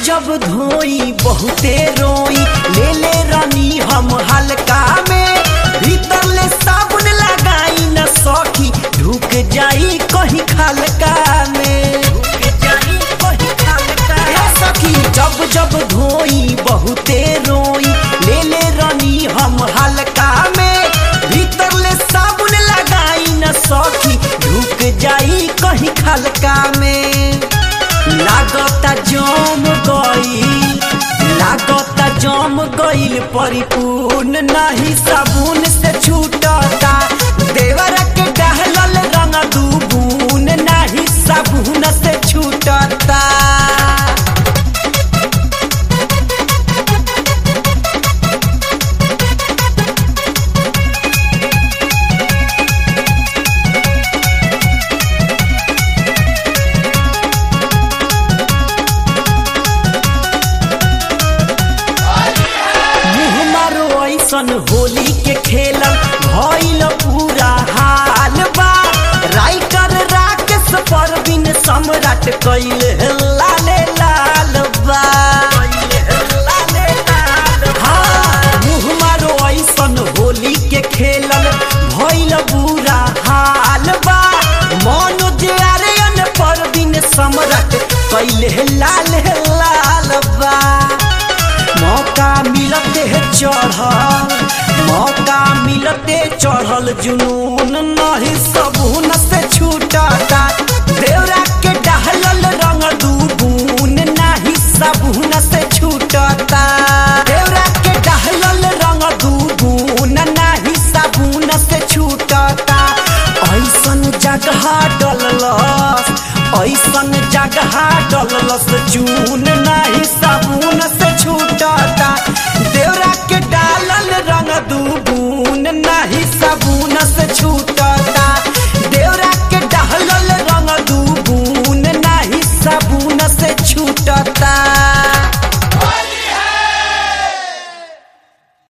जब धोई बहुते रोई ले ले रानी हम हल्का में भीतर ले साबुन लगाई न सखी ढुक जाई कहीं खलका में ढुक जाई कहीं खलका हे सखी जब जब धोई बहुते रोई ले ले रानी हम हल्का में भीतर ले साबुन लगाई न सखी ढुक जाई कहीं खलका में लागता जम गईल लागता जम गईल परिपूर्ण नहीं साबुन से छूटता देवर के डहलल रंग दूबून नहीं साबुन से छूटता मुँह मारो ऐसन होली के खेलल भइल पूरा हाल बा राइटर राकेश परवीन सम्राट कैल लाले लाल बा हाँ, मुँह मारो ऐसन होली के खेलल भइल बुरा हाल बा मनोज आर्यन परवीन सम्राट कैल लाल लाल बा मौका मिलते है चढ़ल मौका मिलते चढ़ल जुनून नहीं सबून से छूटता